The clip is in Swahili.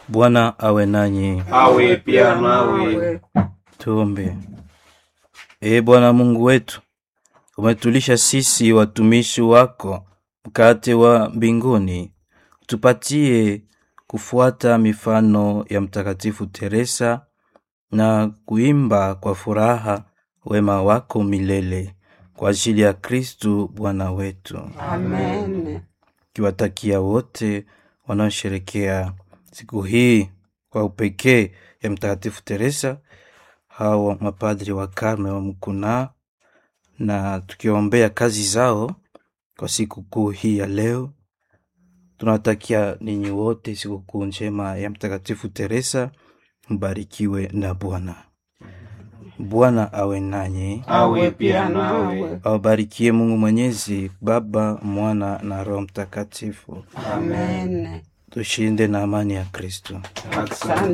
Bwana awe nanyi. awe pia nawe. Tuombe. Ee Bwana Mungu wetu, umetulisha sisi watumishi wako mkate wa mbinguni, tupatie kufuata mifano ya Mtakatifu Teresa na kuimba kwa furaha wema wako milele kwa ajili ya Kristu Bwana wetu. Amen. kiwatakia wote wanaosherekea siku hii kwa upekee ya Mtakatifu Teresa, hawa mapadri wa Karme wa Mkuna, na tukiombea kazi zao kwa sikukuu hii ya leo. Tunawatakia ninyi wote sikukuu njema ya Mtakatifu Teresa, mbarikiwe na Bwana. Bwana awe nanyi, awe pia nawe. awabarikie Mungu Mwenyezi, Baba, Mwana na Roho Mtakatifu. Amen. Tushinde na amani ya Kristo. Asante.